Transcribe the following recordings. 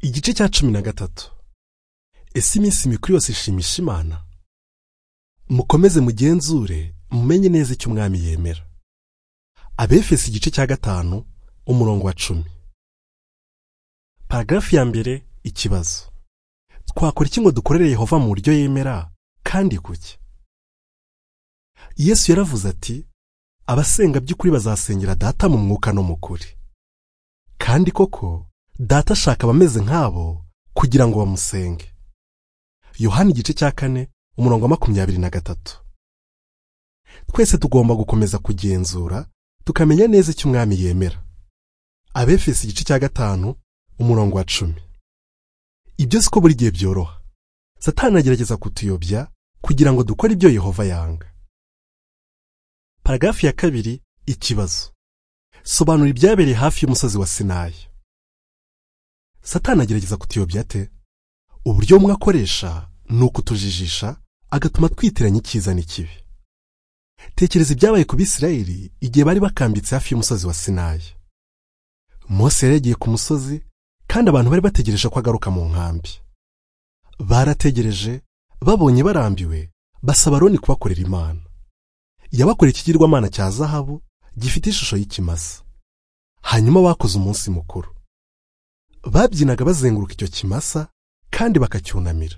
igice cya cumi na gatatu ese iminsi mikuru yose ishimisha imana mukomeze mugenzure mumenye neza icyo umwami yemera abefesi igice cya gatanu umurongo wa cumi paragarafu ya mbere ikibazo twakora iki ngo dukorere yehova mu buryo yemera kandi kuki yesu yaravuze ati abasenga by'ukuri bazasengera data mu mwuka no mu kuri kandi koko data ashaka abameze nk'abo kugira ngo bamusenge yohani igice cya kane umurongo wa makumyabiri na gatatu twese tugomba gukomeza kugenzura tukamenya neza icyo umwami yemera abefesi igice cya gatanu umurongo wa cumi ibyo si ko buri gihe byoroha satani agerageza kutuyobya kugira ngo dukore ibyo yehova yanga paragarafu ya kabiri ikibazo sobanura ibyabereye hafi y'umusozi wa sinayi satani agerageza kutuyobya ate uburyo bumwe akoresha ni ukutujijisha agatuma twitiranya icyiza n'ikibi tekereza ibyabaye ku bisirayeli igihe bari bakambitse hafi y'umusozi wa sinayi mose yari yagiye ku musozi kandi abantu bari bategereje ko agaruka mu nkambi barategereje babonye barambiwe basaba roni kubakorera imana yabakoreye ikigirwamana cya zahabu gifite ishusho y'ikimasa hanyuma bakoze umunsi mukuru babyinaga bazenguruka icyo kimasa kandi bakacyunamira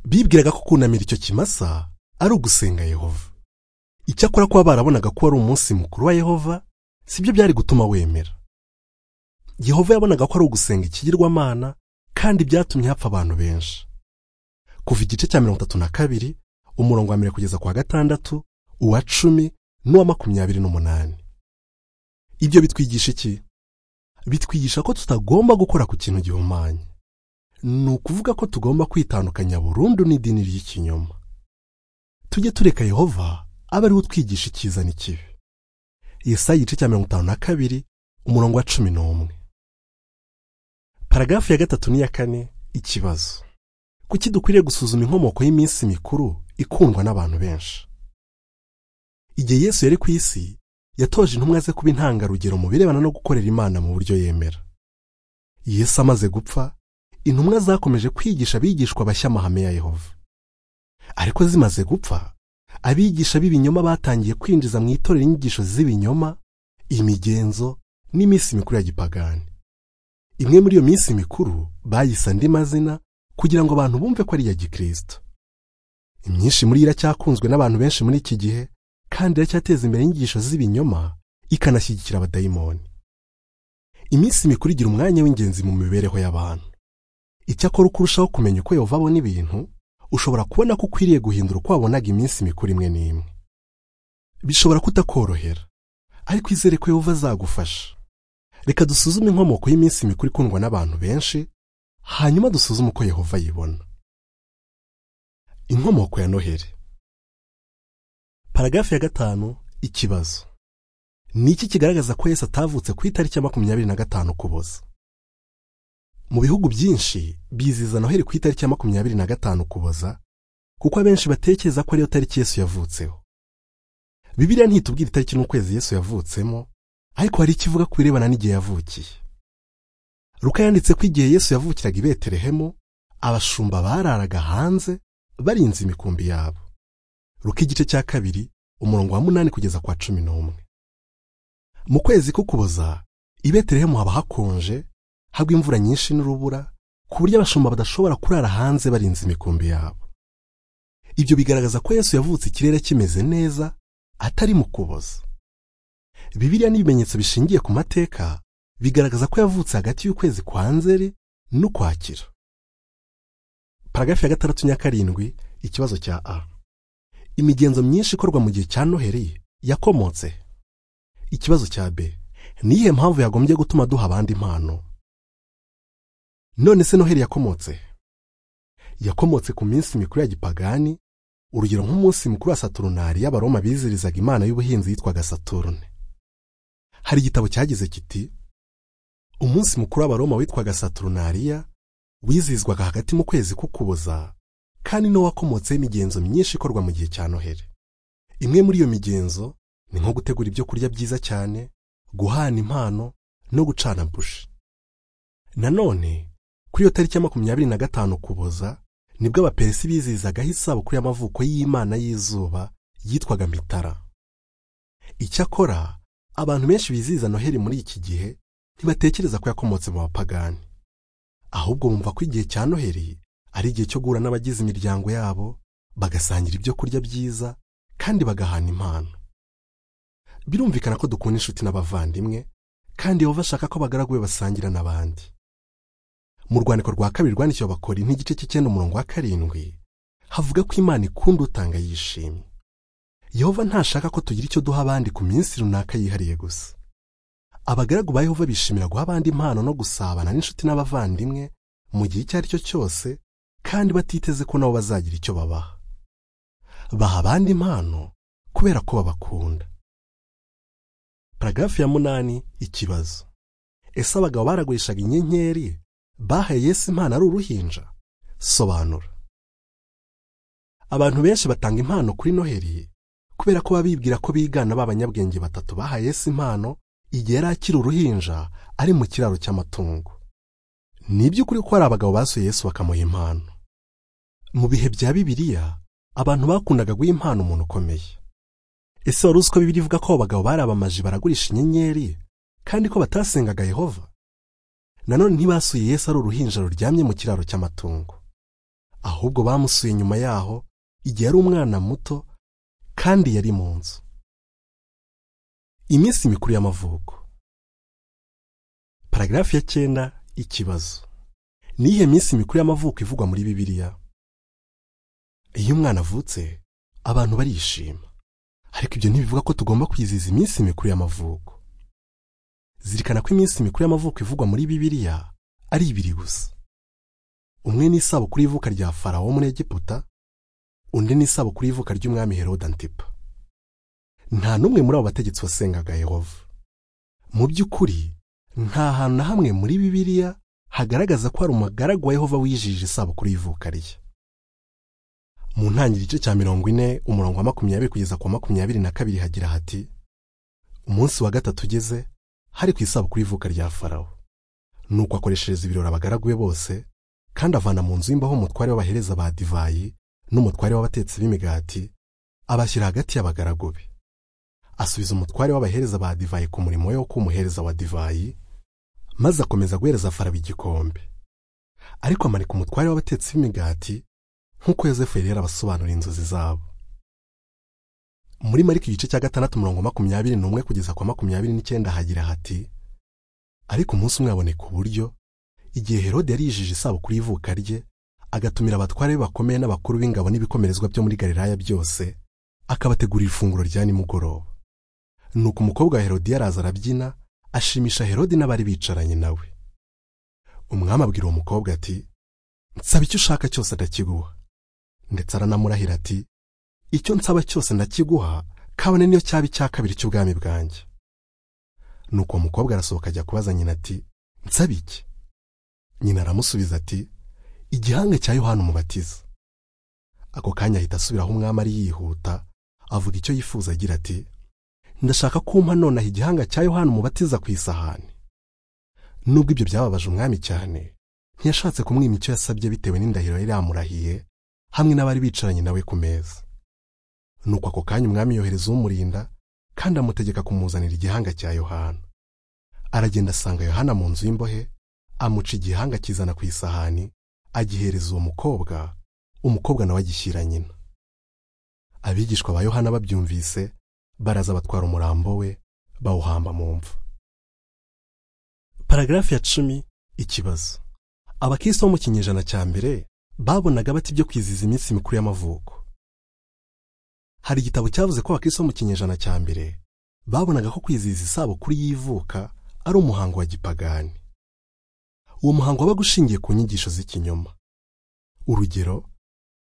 bibwiraga ko kunamira icyo kimasa ari ugusenga yehova icyakora kuba barabonaga ko ari umunsi mukuru wa yehova sibyo byari gutuma wemera yehova yabonaga ko ari ugusenga ikigirwamana kandi byatumye hapfa abantu benshi kuva igice cya mirongo itatu na kabiri umurongo wa mbere kugeza ku wa gatandatu uwa cumi n'uwa makumyabiri n'umunani ibyo bitwigisha iki bitwigisha ko tutagomba gukora ku kintu gihumanye ni ukuvuga ko tugomba kwitandukanya burundu n'idini ry'ikinyoma tujye tureka yehova abe ariwe utwigisha icyiza n'ikibi yesaya igice cya mirongo itanu na kabiri umurongo wa cumi n'umwe paragarafu ya gatatu n'iya kane ikibazo kuki dukwiriye gusuzuma inkomoko y'iminsi mikuru ikundwa n'abantu benshi igihe yesu yari ku isi yatoje intumwa ze kuba intangarugero mu birebana no gukorera imana mu buryo yemera yesu amaze gupfa intumwa zakomeje kwigisha abigishwa abashya amahame ya yehova ariko zimaze gupfa abigisha b'ibinyoma batangiye kwinjiza mu itorero inyigisho z'ibinyoma imigenzo n'iminsi mikuru ya gipagani imwe muri iyo minsi mikuru bayise andi mazina kugira ngo abantu bumve ko ari iya gikristo imyinshi muri yo iracyakunzwe n'abantu benshi muri iki gihe kandi iracyateza imbere inyigisho z'ibinyoma ikanashyigikira abadayimoni iminsi mikuru igira umwanya w'ingenzi mu mibereho y'abantu icyakora uko urushaho kumenya uko yehova abona ibintu ushobora kubona ko ukwiriye guhindura uko wabonaga iminsi mikuru imwe n'imwe bishobora kutakorohera ariko izere ko yehova azagufasha reka dusuzume inkomoko y'iminsi mikuru ikundwa n'abantu benshi hanyuma dusuzume uko yehova ayibona inkomoko ya noheri paragarafu ya gatanu ikibazo ni iki kigaragaza ko yesu atavutse ku itariki ya makumyabiri na gatanu kuboza mu bihugu byinshi biziza noheri ku itariki ya makumyabiri na gatanu kuboza kuko abenshi batekereza ko ariyo tariki yesu yavutseho bibiliya ntitubwira itariki n'ukwezi yesu yavutsemo ariko hari ikivuga ku birebana n'igihe yavukiye ruka yanditse ko igihe yesu yavukiraga i betelehemu abashumba bararaga hanze barinze imikumbi yabo ruka igice cya kabiri umurongo wa munani kugeza kwa cumi n'umwe mu kwezi ko kuboza i betelehemu haba hakonje hagwa imvura nyinshi n'urubura ku buryo abashumba badashobora kurara hanze barinze imikumbi yabo ibyo bigaragaza ko yesu yavutse ikirere kimeze neza atari mu kuboza bibiliya n'ibimenyetso bishingiye ku mateka bigaragaza ko yavutse hagati y'ukwezi kwa nzeri n'ukwakira paragarafu ya gatandatu nyakarindwi ikibazo cya a imigenzo myinshi ikorwa mu gihe cya noheri yakomotse ikibazo cya b niyihe mpamvu yagombye gutuma duha abandi impano none se noheri yakomotse yakomotse ku minsi mikuru ya gipagani urugero nk'umunsi mukuru wa saturnari y'abaroma bizirizaga imana y'ubuhinzi yitwaga saturne hari igitabo cyagize kiti umunsi mukuru w'abaroma witwaga saturnariya wizihizwaga hagati mu kwezi k'ukuboza kandi niwo wakomotseho imigenzo myinshi ikorwa mu gihe cya noheri imwe muri iyo migenzo ni nko gutegura ibyo kurya byiza cyane guhana impano no gucana bushi nanone kuri iyo tariki ya makumyabiri na gatanu ukuboza nibwo abaperesi bizizagaho isabukuru y'amavuko y'imana y'izuba yitwaga mitara icyakora abantu benshi bizihiza noheli muri iki gihe ntibatekereza ko yakomotse mu bapagani ahubwo bumva ko igihe cya noheli ari igihe cyo guhura n'abagize imiryango yabo bagasangira ibyo kurya byiza kandi bagahana impano birumvikana ko dukunda inshuti n'abavandimwe kandi yehova ashaka ko abagaragu be basangira n'abandi mu rwandiko rwa kabiri rwandikiwe bakora nk'igice cy'icyenda umurongo wa karindwi havuga ko imana ikunda utanga yishimye yehova ntashaka ko tugira icyo duha abandi ku minsi runaka yihariye gusa abagaragu ba yehova bishimira guha abandi impano no gusabana n'inshuti n'abavandimwe mu gihe icyo ari cyo cyose kandi batiteze ko nabo bazagira icyo babaha baha abandi impano kubera ko babakunda paragarafu ya munani ikibazo ese abagabo baragurishaga inyenyeri bahaye Yesu impano ari uruhinja sobanura abantu benshi batanga impano kuri noheri kubera ko babibwira ko bigana b'abanyabwenge batatu bahaye Yesu impano igihe yari akiri uruhinja ari mu kiraro cy'amatungo ni iby'ukuri ko hari abagabo basuye Yesu bakamuha impano mu bihe bya bibiliya abantu bakundaga guha impano umuntu ukomeye ese wari uzi ko bibiri ivuga ko abo bagabo bari abamaji baragurisha inyenyeri kandi ko batasengaga yehova nanone ntibasuye Yesu ari uruhinja ruryamye mu kiraro cy'amatungo ahubwo bamusuye nyuma yaho igihe ari umwana muto kandi yari mu nzu iminsi mikuru y'amavuko paragarafu ya cyenda ikibazo ni iyihe minsi mikuru y'amavuko ivugwa muri bibiliya iyo umwana avutse abantu barishima ariko ibyo ntibivuga ko tugomba kwizihiza iminsi mikuru y'amavuko zirikana ko iminsi mikuru y'amavuko ivugwa muri bibiliya ari ibiri gusa umwe ni isabukuru y'ivuka rya farawo muri egiputa undi ni isabukuru y'ivuka ry'umwami Herode Antipa nta n'umwe muri abo bategetsi wasengaga Yehova mu by'ukuri nta hantu na hamwe muri bibiliya hagaragaza ko hari umugaragu wa Yehova wijijije isabukuru y'ivuka rye mu ntangiriro igice cya mirongo ine umurongo wa makumyabiri kugeza ku wa makumyabiri na kabiri hagira hati umunsi wa gatatu ugeze hari ku isabukuru y'ivuka rya farawo nuko akoreshereza ibirori abagaragu be bose kandi avana mu nzu y'imbaho umutware w'abahereza ba divayi n'umutware w'abatetsi b'imigati abashyira hagati y'abagaragu be asubiza umutware w'abahereza ba divayi ku murimo we wo kumuhereza wa divayi maze akomeza guhereza faraba igikombe ariko amanika umutware w'abatetsi b'imigati nk'uko yosefu yari yarabasobanura inzozi zabo muri mariko igice cya gatandatu mirongo makumyabiri n'umwe kugeza kwa makumyabiri n'icyenda hagira hati ariko umunsi umwe aboneka uburyo igihe herode yarijije isabukuru y'ivuka rye agatumira abatware be bakomeye n'abakuru b'ingabo n'ibikomerezwa byo muri galilaya byose akabategurira ifunguro rya nimugoroba nuko umukobwa wa herodi yaraza arabyina ashimisha herodi n'abari bicaranye nawe umwami abwira uwo mukobwa ati nsaba icyo ushaka cyose ndakiguha ndetse aranamurahira ati icyo nsaba cyose ndakiguha kabone niyo cyaba icya kabiri cy'ubwami bwanjye nuko uwo mukobwa arasohoka ajya kubaza nyina ati nsaba iki nyina aramusubiza ati igihanga cya yohana umubatiza ako kanya ahita asubira aho umwami ari yihuta avuga icyo yifuza agira ati ndashaka kumpa nonaha igihanga cya yohana umubatiza ku isahani nubwo ibyo byababaje umwami cyane ntiyashatse kumwima icyo yasabye bitewe n'indahiro yari yamurahiye hamwe n'abari bicaranye nawe ku meza nuko ako kanya umwami yohereza umurinda kandi amutegeka kumuzanira igihanga cya yohana aragenda asanga yohana mu nzu y'imbohe amuca igihanga kizana ku isahani agihereza uwo mukobwa umukobwa nawe agishyira nyina abigishwa ba yohana babyumvise baraza batwara umurambo we bawuhamba mu mva paragarafu ya cumi ikibazo abakristo bo mu kinyejana cya mbere babonaga bati ibyo kwizihiza iminsi mikuru y'amavuko hari igitabo cyavuze ko abakristo bo mu kinyejana cya mbere babonaga ko kwizihiza isabukuru y'ivuka ari umuhango wa gipagani uwo muhango wabaga ushingiye ku nyigisho z'ikinyoma urugero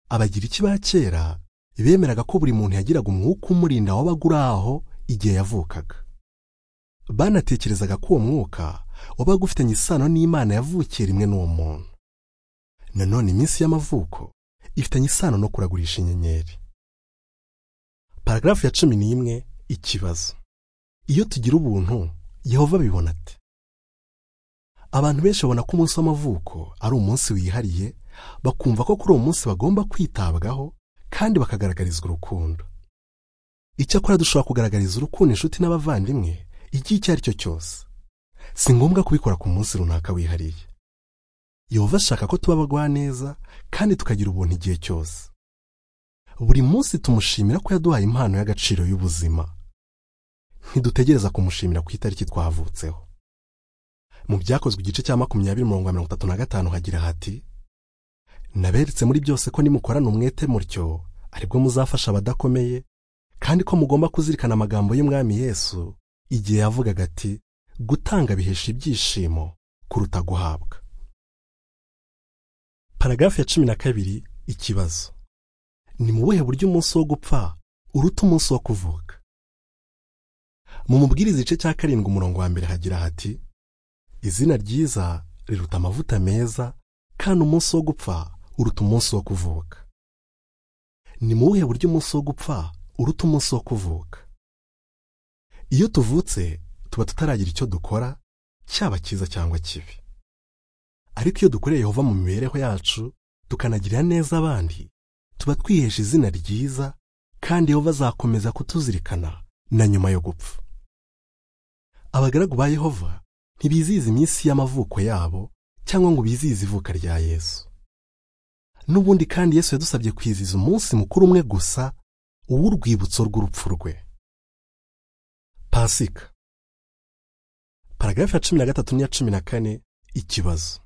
abagiriki ba kera bemeraga ko buri muntu yagiraga umwuka umurinda wabaga uri aho igihe yavukaga banatekerezaga ko uwo mwuka wabaga ufitanye isano n'imana yavukiye rimwe n'uwo muntu nanone iminsi y'amavuko ifitanye isano no kuragurisha inyenyeri paragarafu ya cumi n'imwe ikibazo iyo tugira ubuntu yehova abibona ati abantu benshi babona ko umunsi w'amavuko ari umunsi wihariye bakumva ko kuri uwo munsi bagomba kwitabwaho kandi bakagaragarizwa urukundo icyakora dushobora kugaragariza urukundo inshuti n'abavandimwe igihe icyo ari cyo cyose si ngombwa kubikora ku munsi runaka wihariye yehova ashaka ko tuba abagwaneza kandi tukagira ubuntu igihe cyose buri munsi tumushimira ko yaduhaye impano y'agaciro y'ubuzima ntidutegereza kumushimira ku itariki twavutseho mu byakozwe igice cya makumyabiri mirongo mirongo itatu na gatanu hagira hati naberetse muri byose ko nimukorana umwete mutyo aribwo muzafasha abadakomeye kandi ko mugomba kuzirikana amagambo y'umwami Yesu igihe yavugaga ati gutanga bihesha ibyishimo kuruta guhabwa paragarafu ya cumi na kabiri ikibazo ni mu buhe buryo umunsi wo gupfa uruta umunsi wo kuvuka mu mubwiriza igice cya karindwi umurongo wa mbere hagira hati izina ryiza riruta amavuta meza kandi umunsi wo gupfa uruta umunsi wo kuvuka ni mu buhe buryo umunsi wo gupfa uruta umunsi wo kuvuka iyo tuvutse tuba tutaragira icyo dukora cyaba cyiza cyangwa kibi ariko iyo dukoreye Yehova mu mibereho yacu tukanagirira neza abandi tuba twihesha izina ryiza kandi Yehova azakomeza kutuzirikana na nyuma yo gupfa abagaragu ba Yehova ntibizihiza iminsi y'amavuko yabo cyangwa ngo bizihize ivuka rya Yesu n'ubundi kandi Yesu yadusabye kwizihiza umunsi mukuru umwe gusa uw'urwibutso rw'urupfu rwe pasika paragarafu ya cumi na gatatu n'iya cumi na kane ikibazo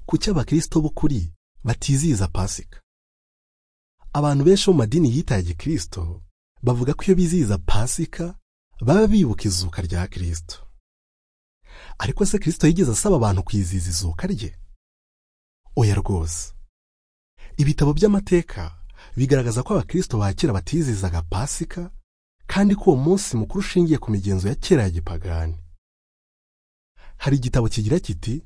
kuki abakirisito b'ukuri batizihiza pasika abantu benshi bo mu madini yitaye gikirisito bavuga ko iyo bizihiza pasika baba bibuka izuka rya kirisito ariko se kirisito yigeze asaba abantu kwizihiza izuka rye oya rwose ibitabo by'amateka bigaragaza ko abakirisito ba kera batizihizaga pasika kandi ko uwo munsi mukuru ushingiye ku migenzo ya kera ya gipagani hari igitabo kigira kiti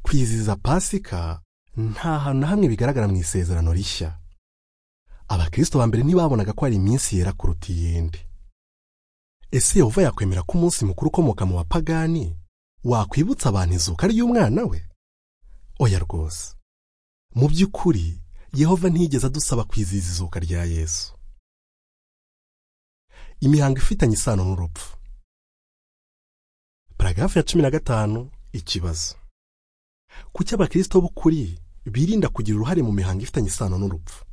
kwizihiza pasika nta hantu na hamwe bigaragara mu isezerano rishya abakirisito ba mbere ntibabonaga ko hari iminsi yera kuruta iyindi ese yehova yakwemera ko umunsi mukuru ukomoka mu bapagani wakwibutsa abantu izuka ry'umwana we oya rwose mu by'ukuri yehova ntiyigeze adusaba kwizihiza izuka rya yesu imihango ifitanye isano n'urupfu paragarafu ya cumi na gatanu ikibazo kuki abakirisito b'ukuri birinda kugira uruhare mu mihango ifitanye isano n'urupfu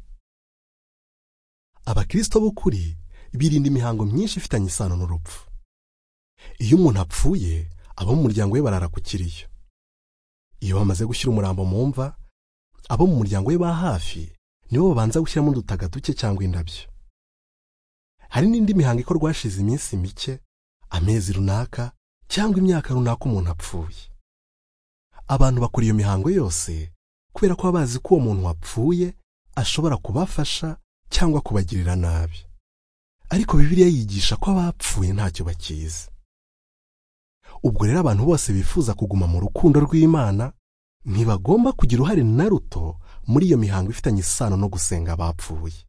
abakirisito b'ukuri birinda imihango myinshi ifitanye isano n'urupfu iyo umuntu apfuye abo mu muryango we barara ku kiriyo iyo bamaze gushyira umurambo mu mva abo mu muryango we ba hafi nibo babanza gushyiramo udutaka duke cyangwa indabyo hari n'indi mihango ikorwa hashize iminsi mike amezi runaka cyangwa imyaka runaka umuntu apfuye abantu bakora iyo mihango yose kubera ko baba bazi ko uwo muntu wapfuye ashobora kubafasha cyangwa kubagirira nabi ariko bibiliya yigisha ko abapfuye ntacyo bakizi ubwo rero abantu bose bifuza kuguma mu rukundo rw'imana ntibagomba kugira uruhare na ruto muri iyo mihango ifitanye isano no gusenga abapfuye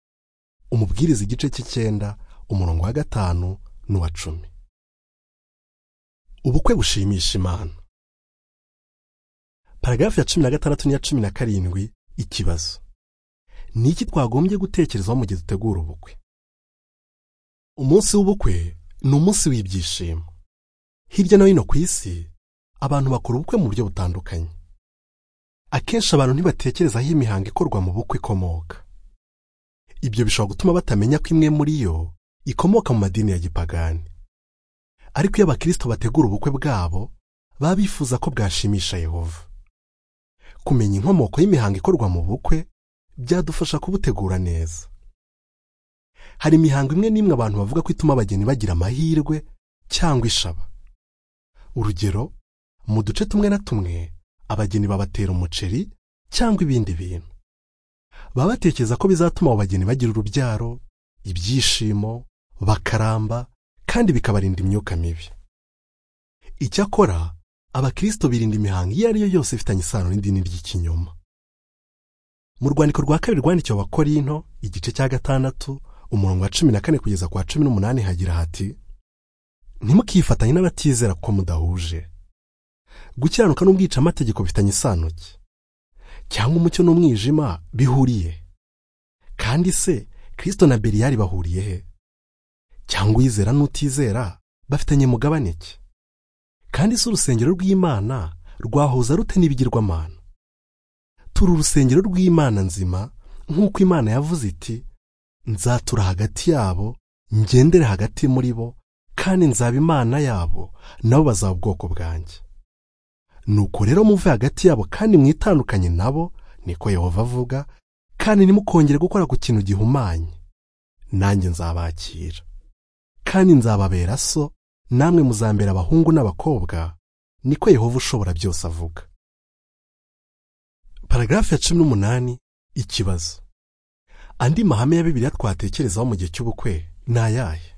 umubwiriza igice cy'icyenda umurongo wa gatanu n'uwa cumi ubukwe bushimisha imana paragarafu ya cumi na gatandatu n'iya cumi na karindwi ikibazo ni iki twagombye gutekerezaho mu gihe dutegura ubukwe umunsi w'ubukwe ni umunsi w'ibyishimo hirya no hino ku isi abantu bakora ubukwe mu buryo butandukanye akenshi abantu ntibatekereza aho imihango ikorwa mu bukwe ikomoka ibyo bishobora gutuma batamenya ko imwe muri yo ikomoka mu madini ya gipagani ariko iyo abakirisito bategura ubukwe bwabo baba bifuza ko bwashimisha yehova kumenya inkomoko y'imihango ikorwa mu bukwe byadufasha kubutegura neza hari imihango imwe n'imwe abantu bavuga ko ituma abageni bagira amahirwe cyangwa ishaba urugero mu duce tumwe na tumwe abageni babatera umuceri cyangwa ibindi bintu baba batekereza ko bizatuma abo bageni bagira urubyaro ibyishimo bakaramba kandi bikabarinda imyuka mibi icyakora abakirisito birinda imihango iyo ari yo yose ifitanye isano n'idini ry'ikinyoma mu rwandiko rwa kabiri rwandikiwe abakorinto igice cya gatandatu umurongo wa cumi na kane kugeza ku wa cumi n'umunani hagira hati ntimukifatanye n'abatizera ko mudahuje gukiranuka n'ubwicamategeko bifitanye isano ki cyangwa umucyo n'umwijima bihuriye kandi se kirisito na beriyari bahuriye he cyangwa uyizera n'utizera bafitanye mugabane ki kandi si urusengero rw'imana rwahuza rute n'ibigirwamana turi urusengero rw'imana nzima nk'uko imana yavuze iti nzatura hagati yabo ngendere hagati muri bo kandi nzaba imana yabo nabo bazaba ubwoko bwanjye nuko rero muve hagati yabo kandi mwitandukanye nabo niko yehova avuga kandi ntimukongere gukora ku kintu gihumanye nanjye nzabakira kandi nzababera so namwe muzambera abahungu n'abakobwa niko yehova ushobora byose avuga paragarafu ya cumi n'umunani ikibazo andi mahame ya bibiliya twatekerezaho mu gihe cy'ubukwe ni ayahe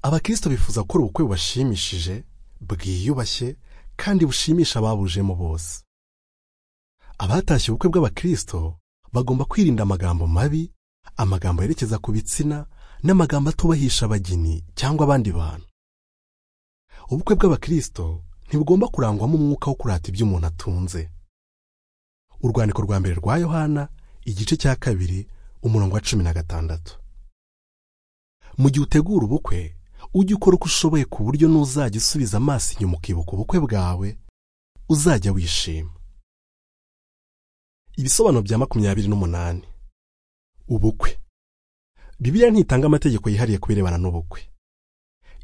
abakirisito bifuza gukora ubukwe bubashimishije bwiyubashye kandi bushimisha ababujemo bose abatashye ubukwe bw'abakirisito bagomba kwirinda amagambo mabi amagambo yerekeza ku bitsina n'amagambo atubahisha abageni cyangwa abandi bantu ubukwe bw'abakirisito ntibugomba kurangwamo umwuka wo kurata ibyo umuntu atunze urwandiko rwa mbere rwa yohana igice cya kabiri umurongo wa cumi na gatandatu mu gihe utegura ubukwe ujye ukora uko ushoboye ku buryo n'uzajya usubiza amaso inyuma ukibuka ubukwe bwawe uzajya wishima ibisobanuro bya makumyabiri n'umunani ubukwe bibiliya ntitanga amategeko yihariye ku birebana n'ubukwe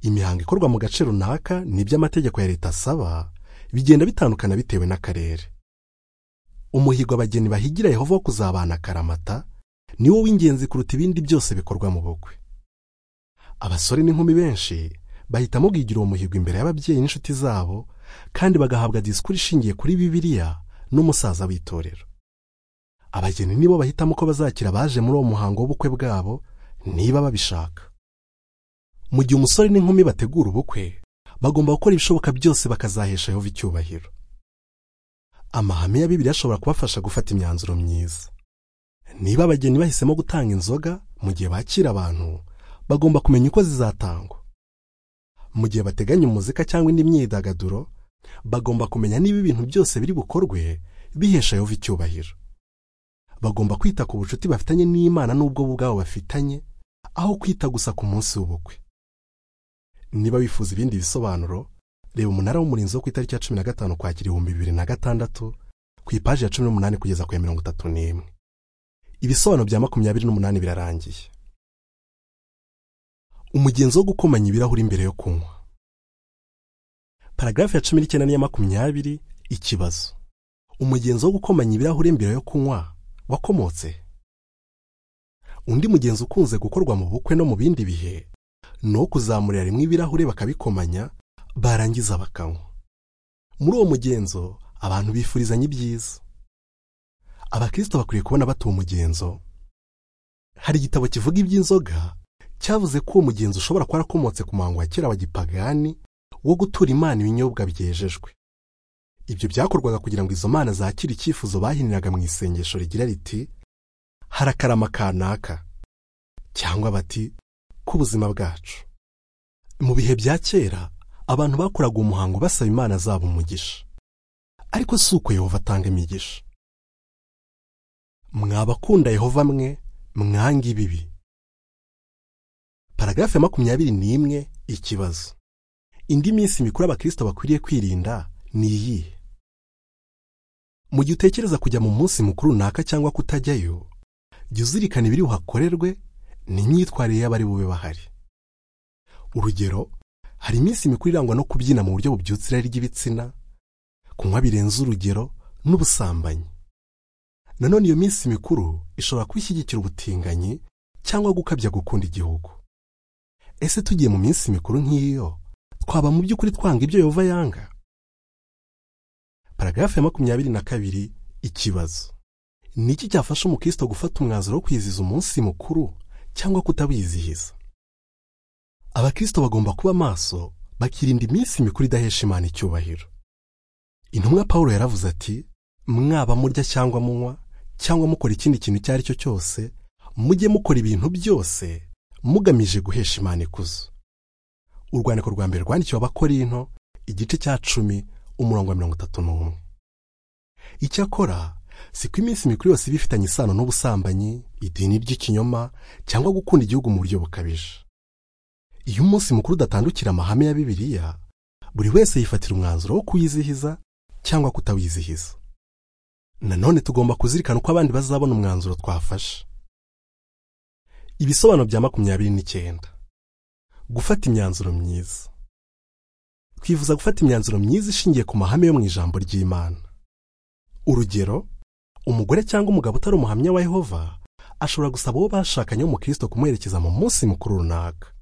imihango ikorwa mu gace runaka n'ibyo amategeko ya leta asaba bigenda bitandukana bitewe n'akarere umuhigo abageni bahigira yehova wo kuzabana akaramata ni wo w'ingenzi kuruta ibindi byose bikorwa mu bukwe abasore n'inkumi benshi bahitamo bwigira uwo muhigo imbere y'ababyeyi n'inshuti zabo kandi bagahabwa disikuru ishingiye kuri bibiliya n'umusaza w'itorero abageni nibo bahitamo ko bazakira abaje muri uwo muhango w'ubukwe bwabo niba babishaka mu gihe umusore n'inkumi bategura ubukwe bagomba gukora ibishoboka byose bakazahesha yehova icyubahiro amahame ya bibiliya ashobora kubafasha gufata imyanzuro myiza niba abageni bahisemo gutanga inzoga mu gihe bakira abantu bagomba kumenya uko zizatangwa mu gihe bateganya umuzika cyangwa indi myidagaduro bagomba kumenya niba ibintu byose biri bukorwe bihesha yehova icyubahiro bagomba kwita ku bucuti bafitanye n'imana n'ubwo bwabo bafitanye aho kwita gusa ku munsi w'ubukwe niba wifuza ibindi bisobanuro reba umunara w'umurinzi wo ku itariki ya cumi na gatanu kwakira ibihumbi bibiri na gatandatu ku ipaji ya cumi n'umunani kugeza ku ya mirongo itatu n'imwe ibisobanuro bya makumyabiri n'umunani birarangiye umugenzo wo gukomanya ibirahuri mbere yo kunywa paragarafu ya cumi n'icyenda n'iya makumyabiri ikibazo umugenzo wo gukomanya ibirahuri mbere yo kunywa wakomotse undi mugenzo ukunze gukorwa mu bukwe no mu bindi bihe ni uwo kuzamurira rimwe ibirahure bakabikomanya barangiza bakanywa muri uwo mugenzo abantu bifurizanya ibyiza abakirisito bakwiye kubona batuye umugenzo hari igitabo kivuga iby'inzoga cyavuze ko uwo mugenzi ushobora kuba warakomotse ku muhango wa kera wa gipagani wo gutura imana ibinyobwa byejejwe ibyo byakorwaga kugira ngo izo mana zakire icyifuzo bahiniraga mu isengesho rigira riti harakarama kanaka cyangwa bati k'ubuzima bwacu mu bihe bya kera abantu bakoraga umuhango basaba imana zabo umugisha ariko si uko yehova atanga imigisha mwabakunda yehova mwe mwanga ibibi paragarafu ya makumyabiri n'imwe ikibazo indi minsi mikuru abakirisito bakwiriye kwirinda ni iyihe mu gihe utekereza kujya mu munsi mukuru runaka cyangwa kutajyayo jya uzirikana ibiri buhakorerwe n'imyitwarire y'abari bube bahari urugero hari iminsi mikuru irangwa no kubyina mu buryo bubyutse irari ry'ibitsina kunywa birenze urugero n'ubusambanyi nanone iyo minsi mikuru ishobora kwishyigikira ubutinganyi cyangwa gukabya gukunda igihugu ese tugiye mu minsi mikuru nk'iyo twaba mu by'ukuri twanga ibyo yehova yanga paragarafu ya makumyabiri na kabiri ikibazo ni iki cyafasha umukristo gufata umwanzuro wo kwizihiza umunsi mukuru cyangwa kutawizihiza abakristo bagomba kuba maso bakirinda iminsi mikuru idahesha imana icyubahiro intumwa paul yaravuze ati mwaba murya cyangwa munywa cyangwa mukora ikindi kintu icyo ari cyo cyose mujye mukora ibintu byose mugamije guhesha imana ikuzo urwandiko rwa mbere rwandikiwe abakorinto igice cya cumi umurongo wa mirongo itatu n'umwe icyakora si ko iminsi mikuru yose iba ifitanye isano n'ubusambanyi idini ry'ikinyoma cyangwa gukunda igihugu mu buryo bukabije iyo umunsi mukuru udatandukira amahame ya bibiliya buri wese yifatira umwanzuro wo kuyizihiza cyangwa kutawizihiza nanone tugomba kuzirikana uko abandi bazabona umwanzuro twafashe ibisobanuro bya makumyabiri n'icyenda gufata imyanzuro myiza twifuza gufata imyanzuro myiza ishingiye ku mahame yo mu ijambo ry'imana urugero umugore cyangwa umugabo utari umuhamya wa yehova ashobora gusaba uwo bashakanye w'umukristo kumuherekeza mu munsi mukuru runaka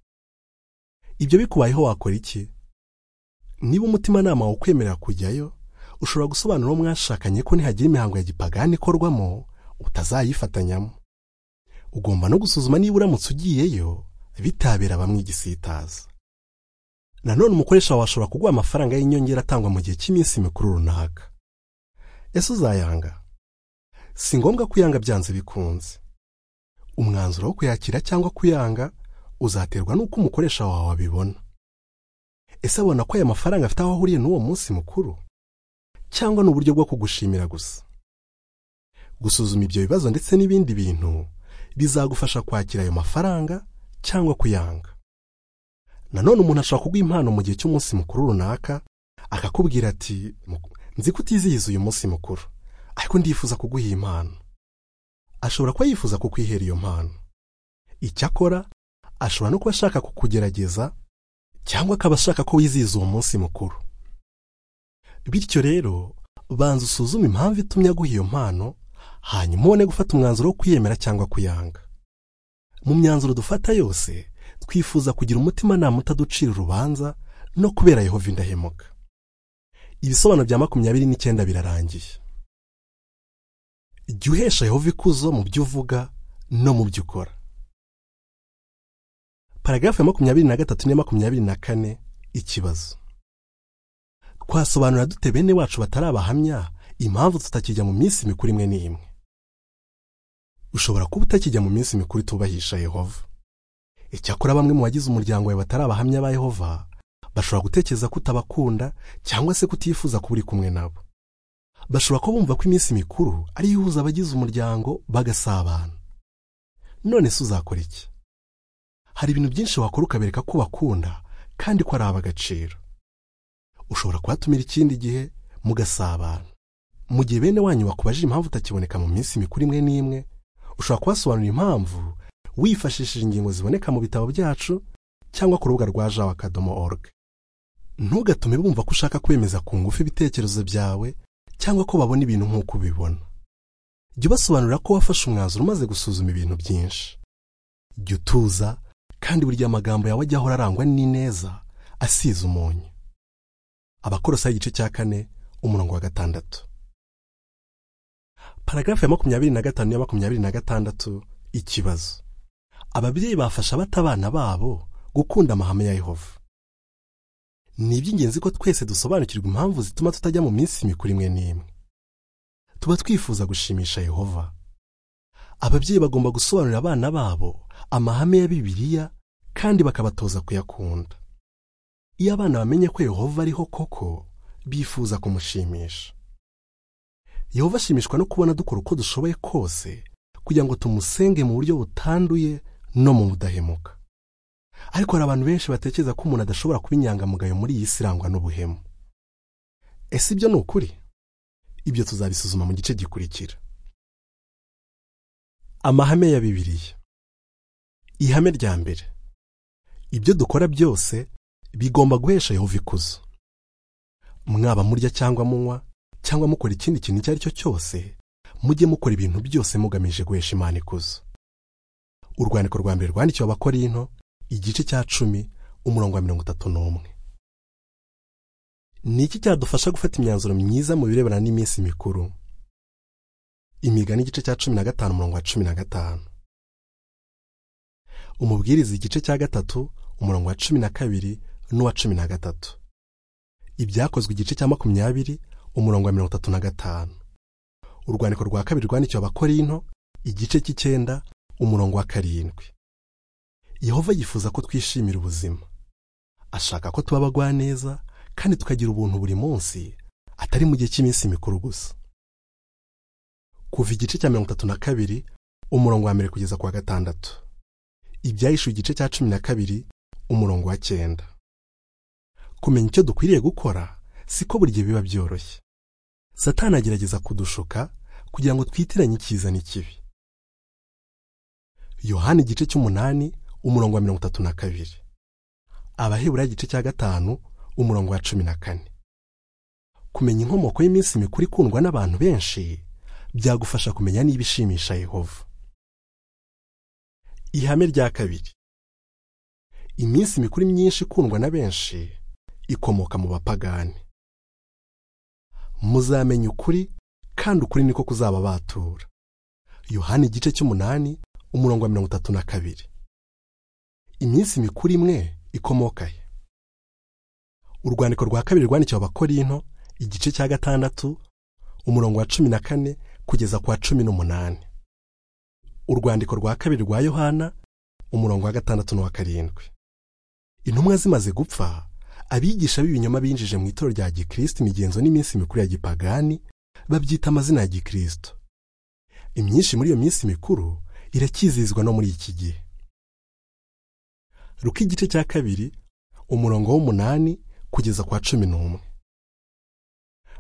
ibyo bikubayeho wakora iki niba umutimanama wawe ukwemerera kujyayo ushobora gusobanura uwo mwashakanye ko nihagira imihango ya gipagani ikorwamo utazayifatanyamo ugomba no gusuzuma niba uramutse ugiyeyo bitabera bamwe igisitaza nanone umukoresha wawe ashobora kuguha amafaranga y'inyongera atangwa mu gihe cy'iminsi mikuru runaka ese uzayanga si ngombwa kuyanga byanze bikunze umwanzuro wo kuyakira cyangwa kuyanga uzaterwa n'uko umukoresha wawe abibona ese abona ko aya mafaranga afite aho ahuriye n'uwo munsi mukuru cyangwa ni uburyo bwo kugushimira gusa gusuzuma ibyo bibazo ndetse n'ibindi bintu bizagufasha kwakira ayo mafaranga cyangwa kuyanga nanone umuntu ashobora kuguha impano mu gihe cy'umunsi mukuru runaka akakubwira ati nzi ko utizihiza uyu munsi mukuru ariko ndifuza kuguha iyi mpano ashobora kuba yifuza kukwihera iyo mpano icyakora ashobora no kuba ashaka kukugerageza cyangwa akaba ashaka ko wizihiza uwo munsi mukuru bityo rero banza usuzume impamvu itumye aguha iyo mpano hanyuma ubone gufata umwanzuro wo kwiyemera cyangwa kuyanga mu myanzuro dufata yose twifuza kugira umutimanama utaducira urubanza no kubera yehova indahemuka ibisobanuro bya makumyabiri n'icyenda birarangiye jya uhesha yehova ikuzo mu byo uvuga no mu byo ukora paragarafu ya makumyabiri na gatatu n'iya makumyabiri na kane ikibazo twasobanura dute bene wacu batari abahamya impamvu tutakijya mu minsi mikuru imwe n'imwe ushobora kuba utakijya mu minsi mikuru itubahisha yehova icyakora bamwe mu bagize umuryango wawe batari abahamya ba yehova bashobora gutekereza ko utabakunda cyangwa se kutifuza kuba uri kumwe nabo bashobora kuba bumva ko iminsi mikuru ariyo ihuza abagize umuryango bagasabana none se uzakora iki hari ibintu byinshi wakora ukabereka ko bakunda kandi ko ari ab'agaciro ushobora kuhatumira ikindi gihe mugasabana mu gihe bene wanyu bakubajije impamvu utakiboneka mu minsi mikuru imwe n'imwe ushobora kubasobanurira impamvu wifashishije ingingo ziboneka mu bitabo byacu cyangwa ku rubuga rwa jawa akadomo org ntugatume bumva ko ushaka kwemeza ku ngufu ibitekerezo byawe cyangwa ko babona ibintu nk'uko ubibona jya ubasobanurira ko wafashe umwanzuro umaze gusuzuma ibintu byinshi jya utuza kandi buri gihe amagambo yawe ajya ahora arangwa n'ineza asize umunyu abakorosaho igice cya kane umurongo wa gatandatu paragarafu ya makumyabiri na gatanu n'iya makumyabiri na gatandatu ikibazo ababyeyi bafasha bata abana babo gukunda amahame ya yehova ni iby'ingenzi ko twese dusobanukirwa impamvu zituma tutajya mu minsi mikuru imwe n'imwe tuba twifuza gushimisha yehova ababyeyi bagomba gusobanurira abana babo amahame ya bibiliya kandi bakabatoza kuyakunda iyo abana bamenye ko yehova ariho koko bifuza kumushimisha yehova ashimishwa no kubona dukora uko dushoboye kose kugira ngo tumusenge mu buryo butanduye no mu budahemuka ariko hari abantu benshi batekereza ko umuntu adashobora kuba inyangamugayo muri iyi si irangwa n'ubuhemu ese ibyo ni ukuri ibyo tuzabisuzuma mu gice gikurikira amahame ya bibiliya ihame rya mbere ibyo dukora byose bigomba guhesha yehova ikuzo mwaba murya cyangwa munywa cyangwa mukora ikindi kintu icyo ari cyo cyose mujye mukora ibintu byose mugamije guhesha imana ikuzo urwandiko rwa mbere rwandikiwe abakorinto igice cya cumi umurongo wa mirongo itatu n'umwe ni iki cyadufasha gufata imyanzuro myiza mu birebana n'iminsi mikuru imigani igice cya cumi na gatanu umurongo wa cumi na gatanu umubwiriza igice cya gatatu umurongo wa cumi na kabiri n'uwa cumi na gatatu ibyakozwe igice cya makumyabiri umurongo wa mirongo itatu na gatanu urwandiko rwa kabiri rwandikiwe abakorinto igice cy'icyenda umurongo wa karindwi yehova yifuza ko twishimira ubuzima ashaka ko tuba abagwaneza kandi tukagira ubuntu buri munsi atari mu gihe cy'iminsi mikuru gusa kuva igice cya mirongo itatu na kabiri umurongo wa mbere kugeza ku wa gatandatu ibyahishuwe igice cya cumi na kabiri umurongo wa cyenda kumenya icyo dukwiriye gukora siko buri gihe biba byoroshye satani agerageza kudushuka kugira ngo twitiranye icyiza n'ikibi yohani igice cy'umunani umurongo wa mirongo itatu na kabiri abahebura igice cya gatanu umurongo wa cumi na kane kumenya inkomoko y'iminsi mikuru ikundwa n'abantu benshi byagufasha kumenya niba ishimisha yehova ihame rya kabiri iminsi mikuru myinshi ikundwa na benshi ikomoka mu bapagani muzamenya ukuri kandi ukuri niko kuzaba batura yohani igice cy'umunani umurongo wa mirongo itatu na kabiri iminsi mikuru imwe ikomoka he urwandiko rwa kabiri rwandikiwe abakorinto igice cya gatandatu umurongo wa cumi na kane kugeza ku wa cumi n'umunani urwandiko rwa kabiri rwa yohana umurongo wa gatandatu n'uwa karindwi intumwa zimaze gupfa abigisha b'ibinyoma binjije mu itorero rya gikristo imigenzo n'iminsi mikuru ya gipagani babyita amazina ya gikristo imyinshi muri iyo minsi mikuru iracyizihizwa no muri iki gihe ruko igice cya kabiri umurongo w'umunani kugeza kwa cumi n'umwe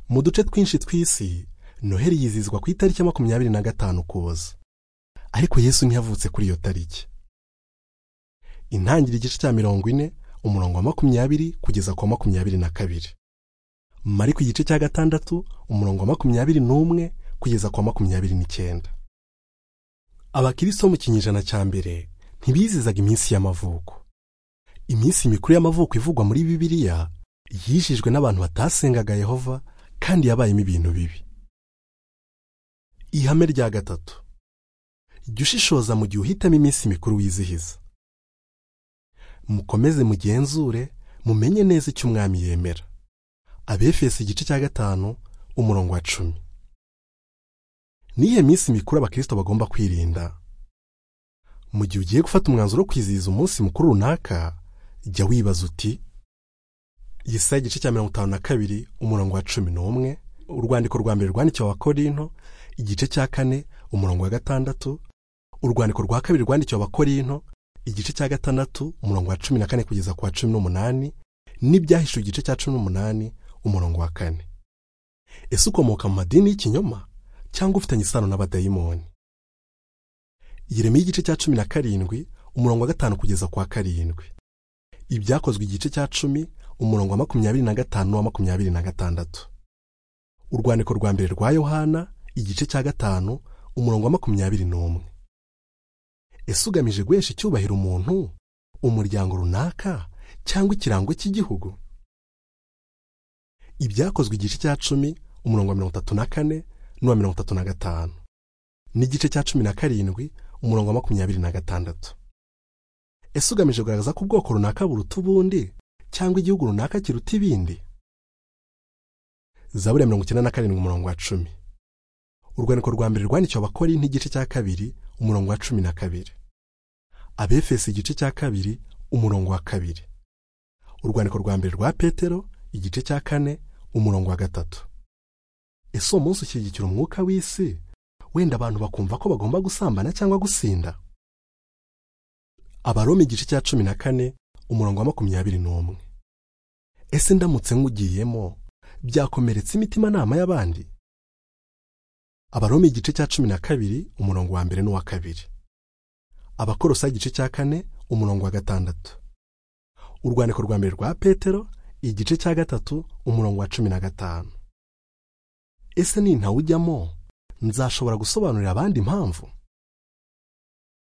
mu duce twinshi tw'isi noheli yizihizwa ku itariki ya makumyabiri na gatanu ukuboza ariko yesu ntiyavutse kuri iyo tariki intangiriro igice cya mirongo ine umurongo wa makumyabiri kugeza ku wa makumyabiri na kabiri mariko igice cya gatandatu umurongo wa makumyabiri n'umwe kugeza ku wa makumyabiri n'icyenda abakristo bo mu kinyejana cya mbere ntibizizaga iminsi y'amavuko iminsi mikuru y'amavuko ivugwa muri bibiliya yishijwe n'abantu batasengaga yehova kandi yabayemo ibintu bibi ihame rya gatatu jya ushishoza mu gihe uhitamo iminsi mikuru wizihiza mukomeze mugenzure mumenye neza icyo umwami yemera abefesi igice cya gatanu umurongo wa cumi nihe minsi mikuru abakristo bagomba kwirinda mu gihe ugiye gufata umwanzuro wo kwizihiza umunsi mukuru runaka jya wibaza uti yesaya igice cya mirongo itanu na kabiri umurongo wa cumi n'umwe urwandiko rwa mbere rwandikiwe abakorinto igice cya kane umurongo wa gatandatu urwandiko rwa kabiri rwandikiwe abakorinto igice cya gatandatu umurongo wa cumi na kane kugeza ku wa cumi n'umunani n'ibyahishuwe igice cya cumi n'umunani umurongo wa kane ese ukomoka mu madini y'ikinyoma cyangwa ufitanye isano n'abadayimoni yeremiya igice cya cumi na karindwi umurongo wa gatanu kugeza ku wa karindwi ibyakozwe igice cya cumi umurongo wa makumyabiri na gatanu wa makumyabiri na gatandatu urwandiko rwa mbere rwa yohana igice cya gatanu umurongo wa makumyabiri n'umwe ese ugamije guhesha icyubahiro umuntu umuryango runaka cyangwa ikirango cy'igihugu ibyakozwe igice cya cumi umurongo wa mirongo itatu na kane n'uwa mirongo itatu na gatanu n'igice cya cumi na karindwi umurongo wa makumyabiri na gatandatu ese ugamije kugaragaza ko ubwoko runaka buruta ubundi cyangwa igihugu runaka kiruta ibindi zaburi ya mirongo icyenda na karindwi umurongo wa cumi urwandiko rwa mbere rwandikiwe abakora nk'igice cya kabiri umurongo wa cumi na kabiri abefesi igice cya kabiri umurongo wa kabiri urwandiko rwa mbere rwa petero igice cya kane umurongo wa gatatu ese uwo munsi ushyigikira umwuka w'isi wenda abantu bakumva ko bagomba gusambana cyangwa gusinda abaroma igice cya cumi na kane umurongo wa makumyabiri n'umwe ese ndamutse nkugiyemo byakomeretse imitima nama y'abandi abaroma igice cya cumi na kabiri umurongo wa mbere n'uwa kabiri abakorosa igice cya kane umurongo wa gatandatu urwandiko rwa mbere rwa petero igice cya gatatu umurongo wa cumi na gatanu ese nintawujyamo nzashobora gusobanurira abandi impamvu